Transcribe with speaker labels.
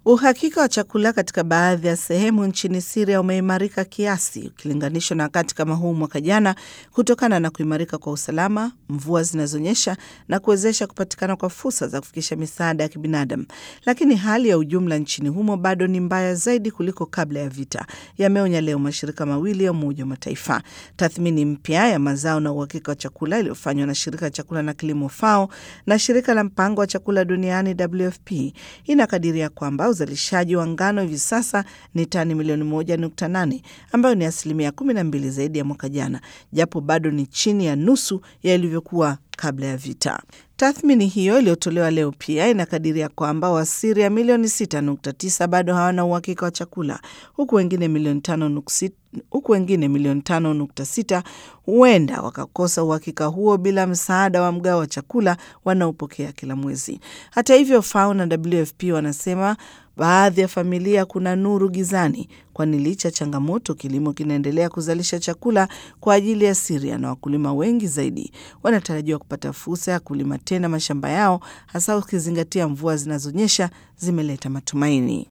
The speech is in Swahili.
Speaker 1: Uhakika wa chakula katika baadhi ya sehemu nchini Siria umeimarika kiasi ukilinganishwa na wakati kama huu mwaka jana, kutokana na kuimarika kwa usalama, mvua zinazonyesha na kuwezesha kupatikana kwa fursa za kufikisha misaada ya kibinadamu. Lakini hali ya ujumla nchini humo bado ni mbaya zaidi kuliko kabla ya vita, yameonya leo mashirika mawili ya Umoja wa Mataifa. Tathmini mpya ya mazao na uhakika wa chakula iliyofanywa na shirika la chakula na kilimo FAO na shirika la mpango wa chakula duniani WFP inakadiria kwamba uzalishaji wa ngano hivi sasa ni tani milioni moja nukta nane ambayo ni asilimia kumi na mbili zaidi ya mwaka jana, japo bado ni chini ya nusu ya ilivyokuwa kabla ya vita. Tathmini hiyo iliyotolewa leo pia inakadiria kwamba Wasiria milioni 6.9 bado hawana uhakika wa chakula huku wengine milioni 5.6 huku wengine milioni 5.6 huenda wakakosa uhakika huo bila msaada wa mgao wa chakula wanaopokea kila mwezi. Hata hivyo, FAO na WFP wanasema baadhi ya familia kuna nuru gizani, kwani licha changamoto, kilimo kinaendelea kuzalisha chakula kwa ajili ya Siria na wakulima wengi zaidi wanatarajiwa kupata fursa ya kulima tena mashamba yao, hasa ukizingatia mvua zinazonyesha zimeleta matumaini.